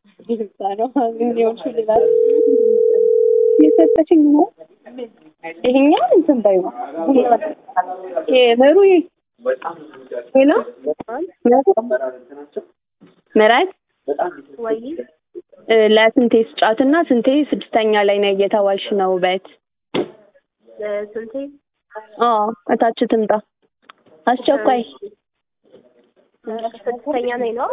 የሰጠችኝ ነው። ይሄኛው እንትን በይው ምሩ ሄሎ ምራት ወይ ለስንቴ ስጫትና ስንቴ ስድስተኛ ላይ ነው እየተባልሽ ነው በት ስንቴ አዎ እታች ትምጣ አስቸኳይ ስድስተኛ ነኝ ነው